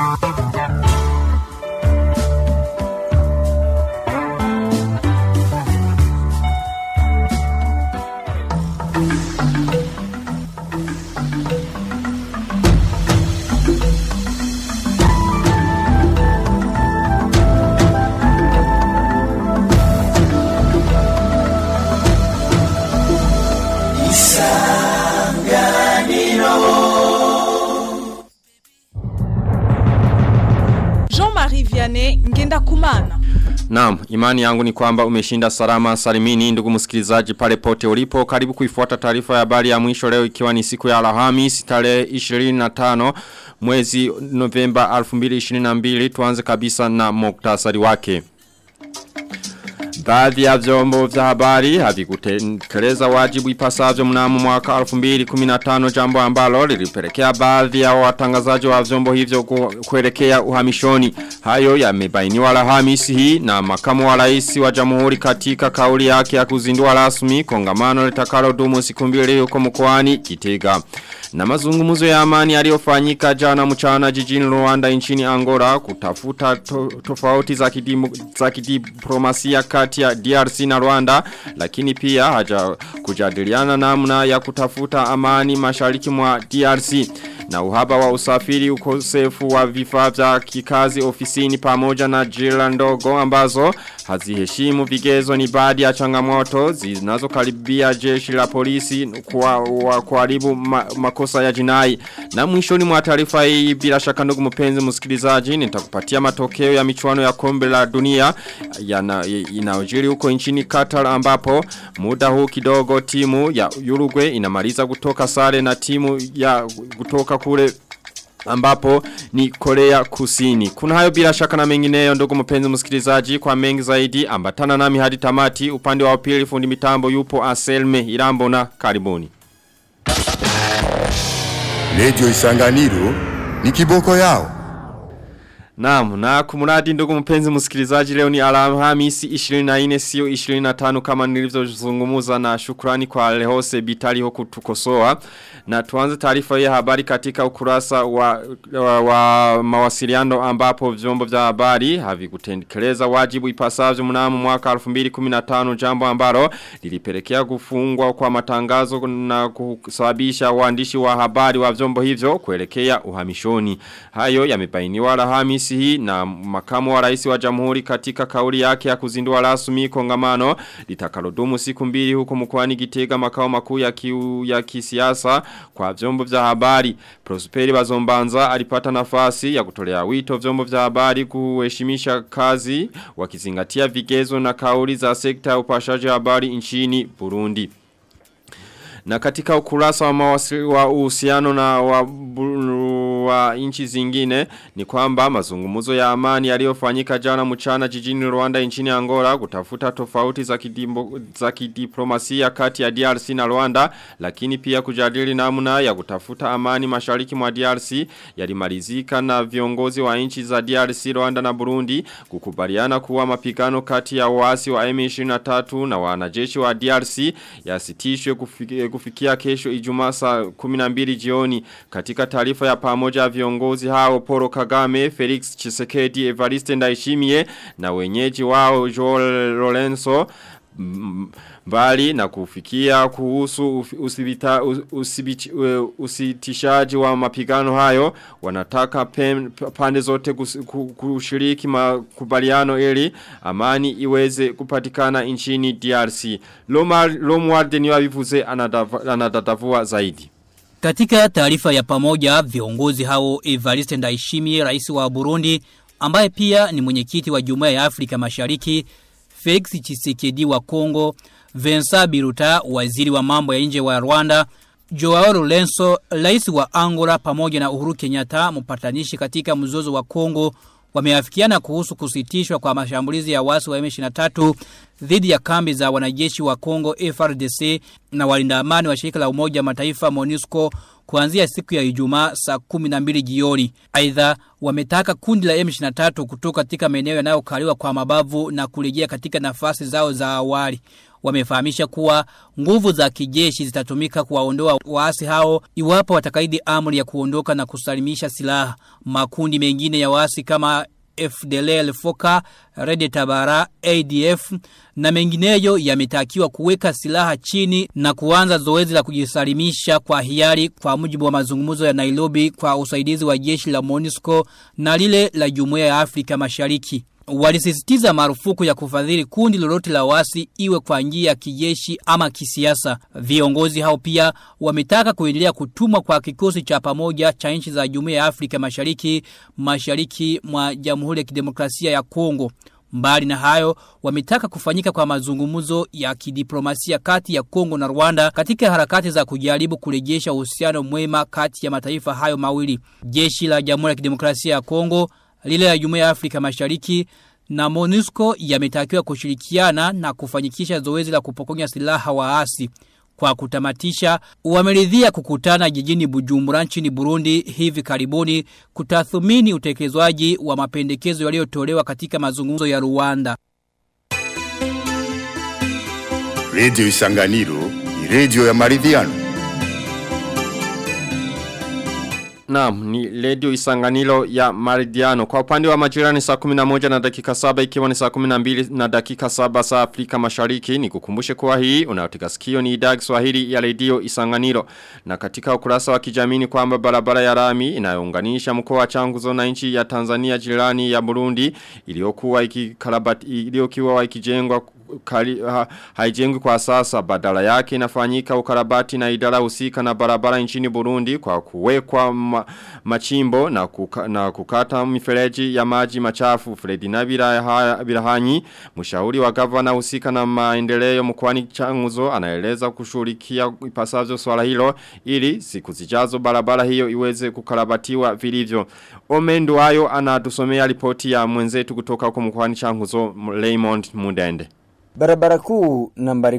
Jean-Marie Vianney ngenda kumana. Naam, imani yangu ni kwamba umeshinda salama salimini ndugu msikilizaji pale pote ulipo. Karibu kuifuata taarifa ya habari ya mwisho leo ikiwa ni siku ya Alhamisi tarehe 25 mwezi Novemba 2022 tuanze kabisa na muktasari wake. Baadhi ya vyombo vya habari havikutekeleza wajibu ipasavyo mnamo mwaka 2015 jambo ambalo lilipelekea baadhi ya watangazaji wa vyombo hivyo ku- kuelekea uhamishoni. Hayo yamebainiwa Alhamisi hii na makamu wa rais wa Jamhuri katika kauli yake ya kuzindua rasmi kongamano litakalodumu siku mbili huko mkoani Kitega. Na mazungumzo ya amani yaliyofanyika jana mchana jijini Rwanda nchini Angola kutafuta to, tofauti za, kidimu, za kidiplomasia kati ya DRC na Rwanda lakini pia haja kujadiliana namna ya kutafuta amani mashariki mwa DRC na uhaba wa usafiri ukosefu wa vifaa vya kikazi ofisini pamoja na jira ndogo ambazo haziheshimu vigezo ni baadhi ya changamoto zinazokaribia jeshi la polisi kwa wa kuharibu ma, makosa ya jinai na mwishoni mwa taarifa hii bila shaka ndugu mpenzi msikilizaji nitakupatia matokeo ya michuano ya kombe la dunia yana inaojiri huko nchini Qatar ambapo muda huu kidogo timu ya Uruguay inamaliza kutoka sare na timu ya kutoka kule ambapo ni Korea Kusini. Kuna hayo bila shaka na mengineyo ndugu mpenzi msikilizaji kwa mengi zaidi ambatana nami hadi tamati upande wa pili fundi mitambo yupo Aselme Irambo na karibuni. Radio Isanganiro ni kiboko yao. Naam, na kumuradi ndugu mpenzi msikilizaji leo ni Alhamisi 24 sio 25 kama nilivyozungumza na shukrani kwa Lehose Bitali huku tukosoa. Na tuanze taarifa ya habari katika ukurasa wa, wa, wa mawasiliano ambapo vyombo vya habari havikutekeleza wajibu ipasavyo mnamo mwaka 2015 jambo ambalo lilipelekea kufungwa kwa matangazo na kusababisha waandishi wa habari wa vyombo hivyo kuelekea uhamishoni. Hayo yamebainiwa Alhamisi hii na makamu wa rais wa jamhuri katika kauli yake ya kuzindua rasmi kongamano litakalodumu siku mbili huko mkoani Gitega makao makuu ya kiu ya kisiasa kwa vyombo vya habari. Prosperi Bazombanza alipata nafasi ya kutolea wito vyombo vya habari kuheshimisha kazi wakizingatia vigezo na kauli za sekta ya upashaji habari nchini Burundi. Na katika ukurasa wa mawasili wa uhusiano na wa, bu- wa nchi zingine ni kwamba mazungumuzo ya amani yaliyofanyika jana mchana jijini Rwanda nchini Angola kutafuta tofauti za, kidimbo, za kidiplomasia kati ya DRC na Rwanda lakini pia kujadili namna ya kutafuta amani mashariki mwa DRC yalimalizika na viongozi wa nchi za DRC Rwanda na Burundi kukubaliana kuwa mapigano kati ya waasi wa M23 na wanajeshi wa DRC yasitishwe kufikia, kufikia kesho Ijumaa saa 12 jioni katika taarifa ya pamoja ya viongozi hao Poro Kagame, Felix Chisekedi, Evariste Ndayishimiye na wenyeji wao Joel Lorenzo m- mbali na kufikia kuhusu ufi- usibita, us- usibich, uh, usitishaji wa mapigano hayo wanataka pen, pande zote kus, ku- kushiriki makubaliano ili amani iweze kupatikana nchini DRC. Lomar Lomward ni wabivuze anadava- anadadavua zaidi. Katika taarifa ya pamoja, viongozi hao Evariste Ndayishimiye, rais wa Burundi, ambaye pia ni mwenyekiti wa Jumuiya ya Afrika Mashariki, Felix Tshisekedi wa Kongo, Vincent Biruta, waziri wa mambo ya nje wa Rwanda, Joao Lourenço, rais wa Angola pamoja na Uhuru Kenyatta, mpatanishi katika mzozo wa Kongo, wameafikiana kuhusu kusitishwa kwa mashambulizi ya wasi wa M23 dhidi ya kambi za wanajeshi wa Kongo FRDC na walinda amani wa shirika la Umoja wa Mataifa MONUSCO kuanzia siku ya Ijumaa saa 12 jioni. Aidha, wametaka kundi la M23 kutoka katika maeneo yanayokaliwa kwa mabavu na kurejea katika nafasi zao za awali. wamefahamisha kuwa nguvu za kijeshi zitatumika kuwaondoa waasi hao iwapo watakaidi amri ya kuondoka na kusalimisha silaha. Makundi mengine ya waasi kama FDLL Foka, Red Tabara, ADF na mengineyo yametakiwa kuweka silaha chini na kuanza zoezi la kujisalimisha kwa hiari kwa mujibu wa mazungumzo ya Nairobi kwa usaidizi wa jeshi la MONUSCO na lile la Jumuiya ya Afrika Mashariki. Walisisitiza marufuku ya kufadhili kundi lolote la wasi iwe kwa njia ya kijeshi ama kisiasa. Viongozi hao pia wametaka kuendelea kutumwa kwa kikosi cha pamoja cha nchi za Jumuiya ya Afrika Mashariki mashariki mwa Jamhuri ya Kidemokrasia ya Kongo. Mbali na hayo, wametaka kufanyika kwa mazungumzo ya kidiplomasia kati ya Kongo na Rwanda katika harakati za kujaribu kurejesha uhusiano mwema kati ya mataifa hayo mawili. Jeshi la Jamhuri ya Kidemokrasia ya Kongo lile la Jumuiya ya Afrika Mashariki na MONUSCO yametakiwa kushirikiana na kufanyikisha zoezi la kupokonya silaha waasi. Kwa kutamatisha, wameridhia kukutana jijini Bujumbura nchini Burundi hivi karibuni kutathmini utekelezwaji wa mapendekezo yaliyotolewa katika mazungumzo ya Rwanda. Radio Isanganiro ni radio ya maridhiano. Naam, ni radio isanganilo ya Maridiano. Kwa upande wa majira ni saa 11 na dakika 7 ikiwa ni saa 12 na dakika 7 saa Afrika Mashariki. Ni kukumbushe kuwa hii unayotika sikio ni idhaa Kiswahili ya radio isanganilo. Na katika ukurasa wa kijamii ni kwamba barabara ya rami inayounganisha mkoa wa Changuzo na nchi ya Tanzania jirani ya Burundi iliyokuwa ikikarabati iliyokuwa ikijengwa kali, ha, haijengwi kwa sasa badala yake inafanyika ukarabati na idara husika na barabara nchini Burundi kwa kuwekwa ma, machimbo na, kuka, na kukata mifereji ya maji machafu Fredi na Birahanyi mshauri wa gavana husika na maendeleo mkoani Changuzo anaeleza kushughulikia ipasavyo swala hilo ili siku zijazo barabara hiyo iweze kukarabatiwa vilivyo Omendo hayo anatusomea ripoti ya mwenzetu kutoka huko mkoani Changuzo Raymond Mudende Barabara kuu nambari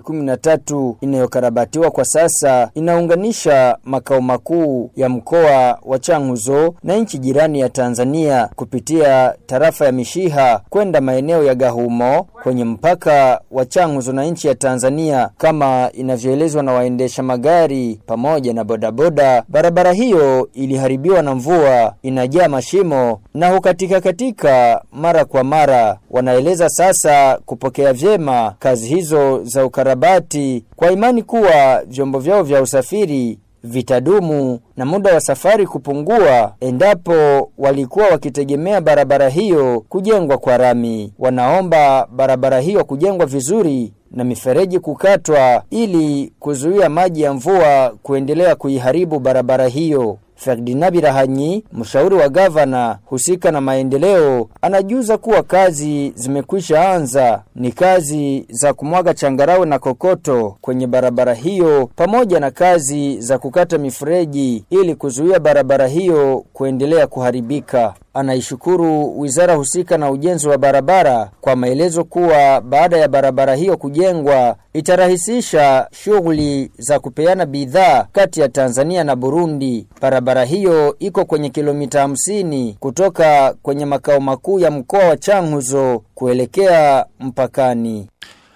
13 inayokarabatiwa kwa sasa inaunganisha makao makuu ya mkoa wa Changuzo na nchi jirani ya Tanzania kupitia tarafa ya Mishiha kwenda maeneo ya Gahumo kwenye mpaka wa Changuzo na nchi ya Tanzania kama inavyoelezwa na waendesha magari pamoja na bodaboda. Barabara hiyo iliharibiwa na mvua, inajaa mashimo na hukatika katika mara kwa mara. Wanaeleza sasa kupokea vyema kazi hizo za ukarabati kwa imani kuwa vyombo vyao vya usafiri vitadumu na muda wa safari kupungua endapo walikuwa wakitegemea barabara hiyo kujengwa kwa rami. Wanaomba barabara hiyo kujengwa vizuri na mifereji kukatwa ili kuzuia maji ya mvua kuendelea kuiharibu barabara hiyo. Ferdinand Birahanyi, mshauri wa gavana husika na maendeleo, anajuza kuwa kazi zimekwisha anza. Ni kazi za kumwaga changarawe na kokoto kwenye barabara hiyo pamoja na kazi za kukata mifereji ili kuzuia barabara hiyo kuendelea kuharibika. Anaishukuru wizara husika na ujenzi wa barabara kwa maelezo kuwa baada ya barabara hiyo kujengwa itarahisisha shughuli za kupeana bidhaa kati ya Tanzania na Burundi. Barabara hiyo iko kwenye kilomita 50 kutoka kwenye makao makuu ya mkoa wa Changuzo kuelekea mpakani.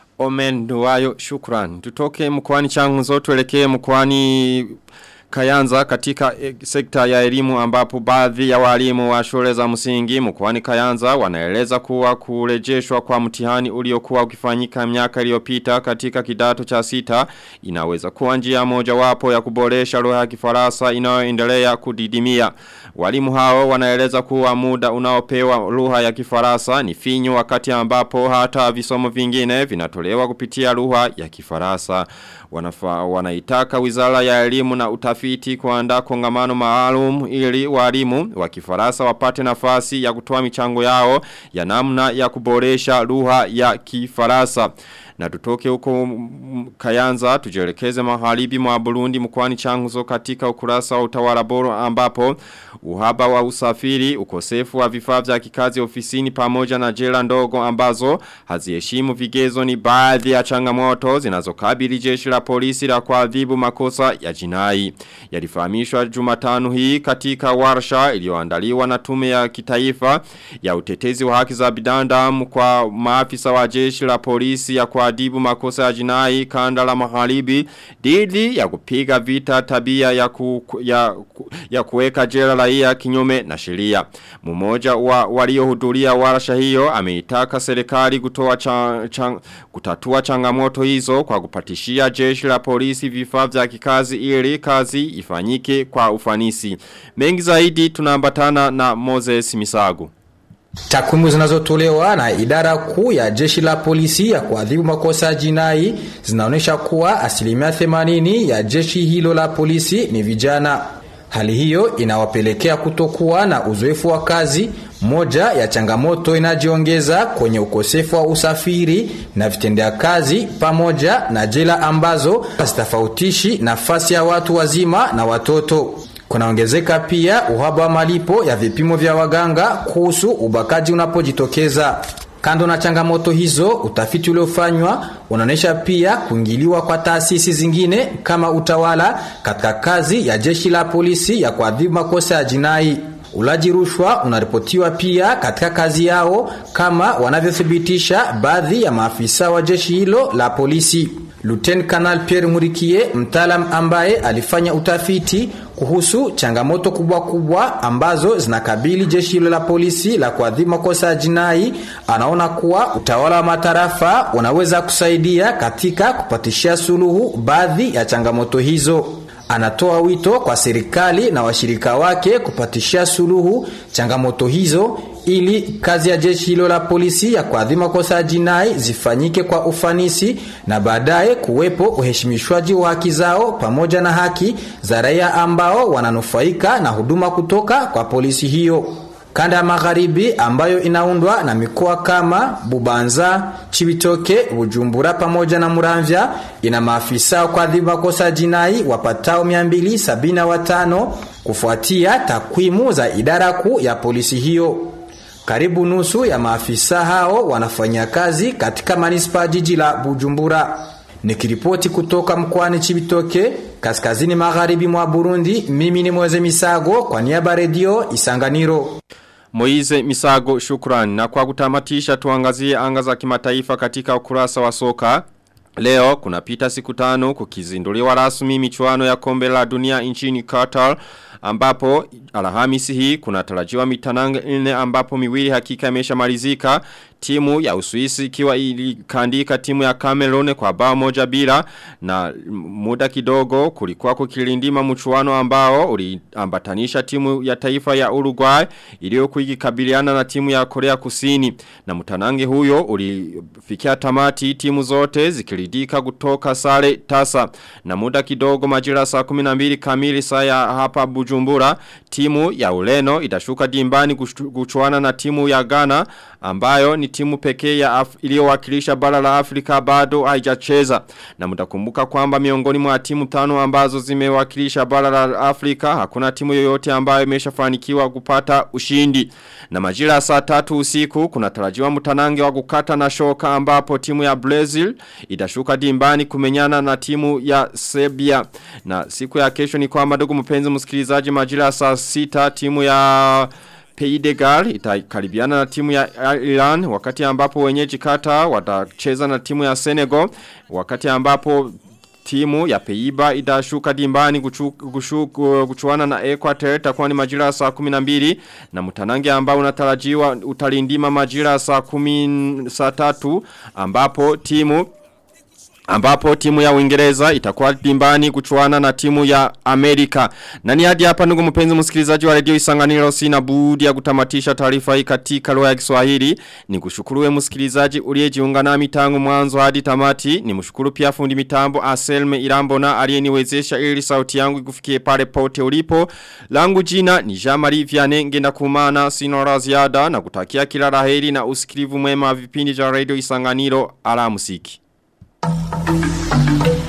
Omen Duwayo shukran. Tutoke mkwani changuzo tuelekee mkwani Kayanza katika e, sekta ya elimu ambapo baadhi ya walimu wa shule za msingi mkoani Kayanza wanaeleza kuwa kurejeshwa kwa mtihani uliokuwa ukifanyika miaka iliyopita katika kidato cha sita inaweza kuwa njia moja wapo ya kuboresha lugha ya Kifaransa inayoendelea kudidimia. Walimu hao wanaeleza kuwa muda unaopewa lugha ya Kifaransa ni finyu wakati ambapo hata visomo vingine vinatolewa kupitia lugha ya Kifaransa. Wanafa, wanaitaka wizara ya elimu na utafiti kuandaa kongamano maalum ili walimu wa Kifaransa wapate nafasi ya kutoa michango yao ya namna ya kuboresha lugha ya Kifaransa. Na tutoke huko Kayanza tujelekeze maharibi mwa Burundi mkwani changuzo katika ukurasa wa utawala bora ambapo uhaba wa usafiri, ukosefu wa vifaa vya kikazi ofisini pamoja na jela ndogo ambazo haziheshimu vigezo ni baadhi ya changamoto zinazokabili jeshi la polisi la kuadhibu makosa ya jinai. Yalifahamishwa Jumatano hii katika warsha iliyoandaliwa na tume ya kitaifa ya utetezi wa haki za binadamu kwa maafisa wa jeshi la polisi ya kwa kuadibu makosa ya jinai kanda la magharibi dhidi ya kupiga vita tabia ya, ku, ya, ya kuweka jela raia kinyume na sheria. Mmoja wa waliohudhuria warsha hiyo ameitaka serikali kutoa cha, cha, kutatua changamoto hizo kwa kupatishia jeshi la polisi vifaa vya kikazi ili kazi ifanyike kwa ufanisi. Mengi zaidi tunaambatana na Moses Misago. Takwimu zinazotolewa na idara kuu ya jeshi la polisi ya kuadhibu makosa ya jinai zinaonyesha kuwa asilimia 80 ya jeshi hilo la polisi ni vijana. Hali hiyo inawapelekea kutokuwa na uzoefu wa kazi, moja ya changamoto inajiongeza kwenye ukosefu wa usafiri na vitendea kazi pamoja na jela ambazo hazitofautishi nafasi ya watu wazima na watoto. Kunaongezeka pia uhaba wa malipo ya vipimo vya waganga kuhusu ubakaji unapojitokeza. Kando na changamoto hizo, utafiti uliofanywa unaonyesha pia kuingiliwa kwa taasisi zingine kama utawala katika kazi ya jeshi la polisi ya kuadhibu makosa ya jinai. Ulaji rushwa unaripotiwa pia katika kazi yao kama wanavyothibitisha baadhi ya maafisa wa jeshi hilo la polisi. Luten Kanal Pierre Murikie, mtaalam ambaye alifanya utafiti kuhusu changamoto kubwa kubwa ambazo zinakabili jeshi hilo la polisi la kuadhibu makosa ya jinai, anaona kuwa utawala wa matarafa unaweza kusaidia katika kupatishia suluhu baadhi ya changamoto hizo. Anatoa wito kwa serikali na washirika wake kupatishia suluhu changamoto hizo ili kazi ya jeshi hilo la polisi ya kuadhibu makosa ya jinai zifanyike kwa ufanisi na baadaye kuwepo uheshimishwaji wa haki zao pamoja na haki za raia ambao wananufaika na huduma kutoka kwa polisi hiyo. Kanda ya magharibi ambayo inaundwa na mikoa kama Bubanza, Chibitoke, Bujumbura pamoja na Muramvya ina maafisa wa kuadhibu makosa ya jinai wapatao 275 kufuatia takwimu za idara kuu ya polisi hiyo. Karibu nusu ya maafisa hao wanafanya kazi katika manispa jiji la Bujumbura. Nikiripoti kutoka mkoani Chibitoke, kaskazini magharibi mwa Burundi, mimi ni Mweze Misago kwa niaba redio Isanganiro. Moize Misago shukrani na kwa kutamatisha tuangazie anga za kimataifa katika ukurasa wa soka. Leo kuna pita siku tano kukizinduliwa rasmi michuano ya kombe la dunia nchini Qatar ambapo alhamisi hii kuna tarajiwa mitanange nne ambapo miwili hakika imesha malizika timu ya Uswisi ikiwa ilikandika timu ya Cameroon kwa bao moja bila na muda kidogo kulikuwa kukilindima mchuano ambao uliambatanisha timu ya taifa ya Uruguay iliyokuwa ikikabiliana na timu ya Korea Kusini na mtanange huyo ulifikia tamati timu zote zikiridika kutoka sare tasa na muda kidogo majira saa 12 kamili saa ya hapa Bujumbura timu ya Ureno itashuka dimbani kuchuana na timu ya Ghana ambayo ni timu pekee ya iliyowakilisha bara la Afrika bado haijacheza na mtakumbuka kwamba miongoni mwa timu tano ambazo zimewakilisha bara la Afrika hakuna timu yoyote ambayo imeshafanikiwa kupata ushindi na majira ya saa tatu usiku kuna tarajiwa mtanange wa kukata na shoka ambapo timu ya Brazil itashuka dimbani kumenyana na timu ya Serbia na siku ya kesho ni kwamba ndugu mpenzi msikilizaji majira ya saa sita timu ya Pays de Galles itakaribiana na timu ya Iran wakati ambapo wenyeji Qatar watacheza na timu ya Senegal wakati ambapo timu ya Peiba itashuka dimbani kuchu, kuchu, kuchuana na Equator itakuwa ni majira saa 12 na mtanange ambao unatarajiwa utalindima majira saa 10 saa 3 ambapo timu ambapo timu ya Uingereza itakuwa dimbani kuchuana na timu ya Amerika. Na ni hadi hapa ndugu mpenzi msikilizaji wa redio Isanganiro sina budi ya kutamatisha taarifa hii katika lugha ya Kiswahili. Ni kushukuru msikilizaji uliyejiunga nami tangu mwanzo hadi tamati. Ni mshukuru pia fundi mitambo Aselme Irambona aliyeniwezesha ili sauti yangu ikufikie pale pote ulipo. Langu jina ni Jean-Marie Vianney ngenda kumana sinora ziada na kutakia kila laheri na usikilivu mwema vipindi vya redio Isanganiro ala musiki. Thank you.